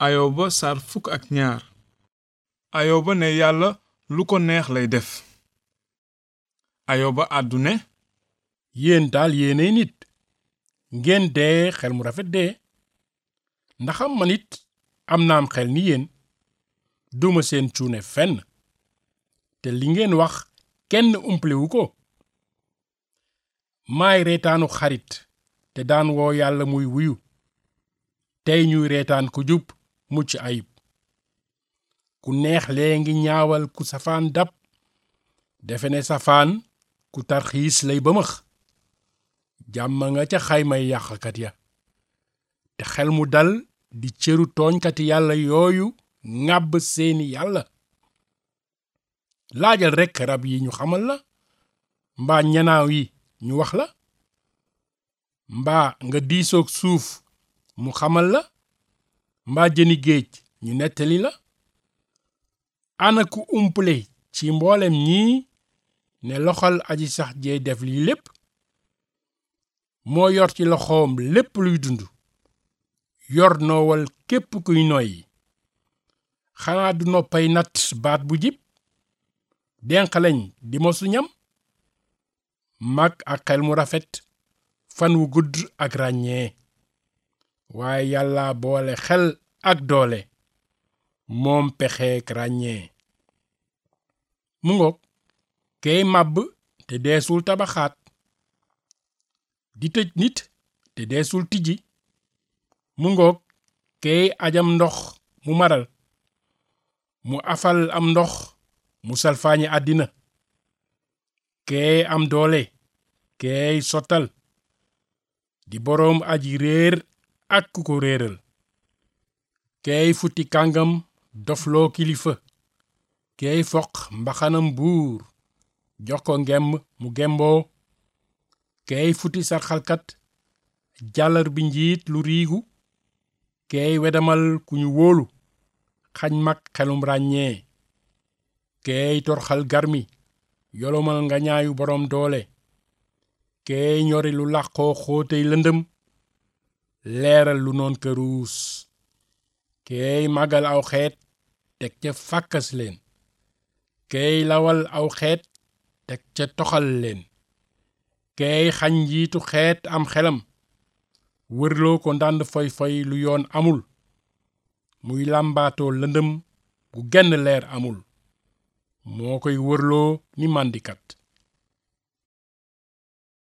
ayoba sar fukk ak ñaar ayoba ne yàlla lu ko neex lay def ayoba àddu ne yéen daal yéenay nit ngeen dee xel mu rafet dee ndaxam man it am naam xel ni yéen duma seen cuune fenn te li ngeen wax kenn umplewu ko maay reetaanu xarit te daan woo yàlla muy wuyu tey ñuy reetaan ku jub mucc ayib ku neex lee ngi ñaawal ku safaan dab defe ne safaan ku tarxiis lay bëmëx jàmm nga ca xaymay yàqkat ya te xel mu dal di cëru tooñkati yàlla yooyu ŋàbb seeni yàlla laajal rekk rab yi ñu xamal la mbaa ñanaaw yi ñu wax la mbaa nga diisoog suuf mu xamal la mbaa jëni géej ñu nettali la ana ku umple ci mboolem ñii ne loxol aji sax jee def lii lépp moo yor ci loxoom lépp luy dund yor noowal képp kuy noyyi xanaa du noppay nat baat bu jib denq lañ di mosu ñam mag ak xel mu rafet fan wu gudd ak ràññee waaye yàlla boole xel ak doole moom pexeek ràññee mu ngoog kay màbb te deesul tabaxaat di tëj nit te deesul tijji mu ngoog kay ajam ndox mu maral mu afal am ndox mu salfaañe àddina kee am doole keey sottal di boroom aji réer ak ku ko réeral keey futti kàngam dofloo kilifa keey foq mbaxanam buur jox ko ngemb mu gemboo keey futti sarxalkat jàllar bi njiit lu riigu keey wedamal ku ñu wóolu xañ mag xelum ràññee keey torxal garmi yolomal nga ñaayu boroom doole keey ñori lu làqoo xóotey lëndëm leeral lu noon këruus keey màggal aw xeet teg ca fàkkas leen keey lawal aw xeet teg ca toxal leen keey xañ njiitu xeet am xelam wërloo ko ndànd foy foy lu yoon amul muy làmbaatoo lëndëm gu genn leer amul moo koy wërloo ni màndikat